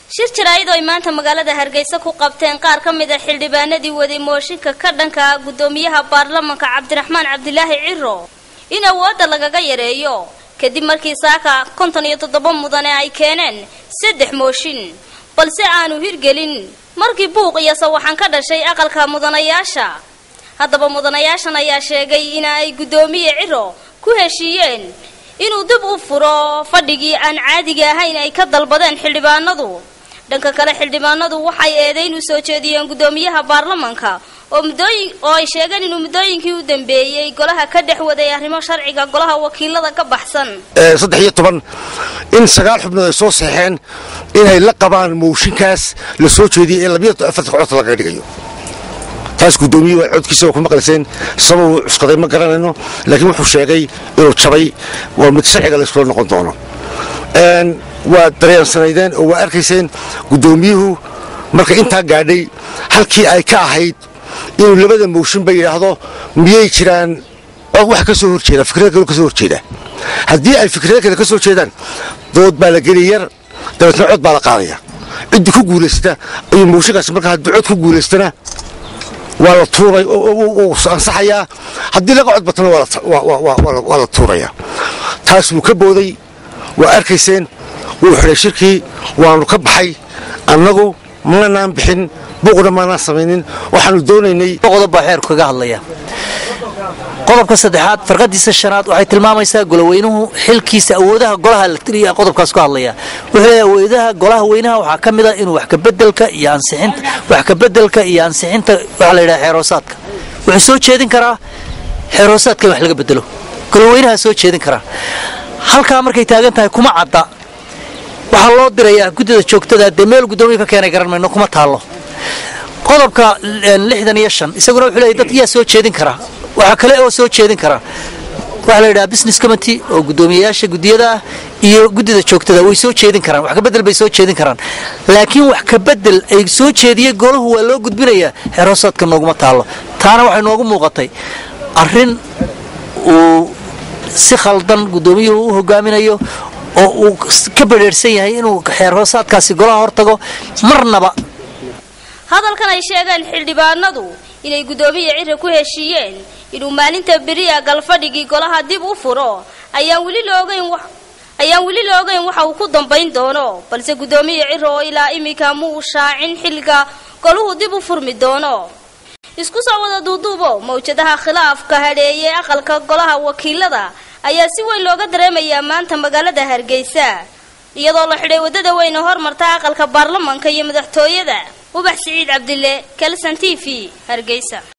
shir jaraa'id oo ay maanta magaalada hargeysa ku qabteen qaar ka mid a xildhibaanadii waday mooshinka ka dhanka ah guddoomiyaha baarlamanka cabdiraxmaan cabdilaahi ciro in awoodda lagaga yareeyo kadib markii saaka konton iyo toddoba mudane ay keeneen saddex mooshin balse aanu hirgelin markii buuq iyo sawaxan ka dhashay aqalka mudanayaasha haddaba mudanayaashan ayaa sheegay in ay guddoomiye ciro ku heshiiyeen inuu dib u furo fadhigii aan caadiga ahayn ay ka dalbadeen xildhibaanadu dhanka kale xildhibaanadu waxay eedayn u soo jeediyeen guddoomiyaha baarlamanka oo muddooyin oo ay sheegeen inuu muddooyinkii u dambeeyey golaha ka dhex waday arrimo sharciga golaha wakiilada ka baxsan saddex iyo toban in sagaal xubnood ay soo seexeen inay la qabaan mooshinkaas la soo jeediyay in labiyo afarta codta lagaga dhigayo taas guddoomiye waa codkiisa waa ku maqlayseen sabab uu cuskaday ma garanayno laakiin wuxuu sheegay inuu jabay waa mid sharciga layskula noqon doono waa dareensanaydeen oo waa arkayseen guddoomiyuhu marka intaa gaadhay halkii ay ka ahayd inuu labada mooshinba yidhaahdo miyay jiraan wax ka soo horjeeda fikrada kale ka soo horjeeda haddii ay fikrada kale ka soo jeedaan dood baa la geli yar dabeetna cod baa la qaadaya ciddii ku guulaysata ayuu mooshinkaas marka haddii cod ku guulaystana waa la tuuray uu ansaxayaa haddii laga cod batana waa la tuurayaa taas wuu ka booday waa arkayseen wuu xidhay shirkii waanu ka baxay annagu manaan bixin buuqna maanaan samaynin waxaanu doonaynay qodob baa xeerku kaga hadlaya qodobka saddexaad farqadiisa shanaad waxay tilmaamaysaa goloweynuhu xilkiisa awoodaha golaha la tiriya qodobkaas ku hadlaya wuxuu leeyahay awoodaha golaha weynaha waxaa ka mid a inuu wax kabedelka iyo ansixinta wax kabedelka iyo ansixinta waxaa la yidhaha xeeroosaadka wuxuu soo jeedin karaa xeeroosaadka in wax laga bedelo goloweynaha soo jeedin karaa halkaa markay taagan tahay kuma cadda waxaa loo dirayaa guddida joogtada dee meel guddoomiya ka keenay garan mayno kuma taallo qodobka lixdan iyo shan isaguna wuxuu leeyahy dad yaa soo jeedin karaa waxaa kale oo soo jeedin karaa waxaa la yidhaha business committee oo guddoomiyayaasha guddiyada ah iyo guddida joogtada way soo jeedin karaan wax kabedel bay soo jeedin karaan laakiin wax kabedel ay soo jeediyey golahu waa loo gudbinayaa xeroosaadka nooguma taallo taana waxay noogu muuqatay arrin uu si khaldan guddoomiyuhu u hogaaminayo oo uu ka badheerhsan yahay inuu xeerhoosaadkaasi golaha hortago marnaba hadalkan ay sheegeen xildhibaanadu inay guddoomiye ciri ku heshiiyeen inuu maalinta beriya galfadhigii golaha dib u furo ayaan weli la ogeyn ayaan weli la ogeyn waxa uu ku dambayn doono balse guddoomiye ciri oo ilaa iminka mu uu shaacin xilliga goluhu dib u furmi doono isku soo wada duuduubo mawjadaha khilaafka hadheeyey aqalka golaha wakiilada ayaa si weyn looga dareemayaa maanta magaalada hargeysa iyadoo la xidhay waddada weyne hormarta aqalka baarlamanka iyo madaxtooyada ubax siciid cabdille kalson t v hargeysa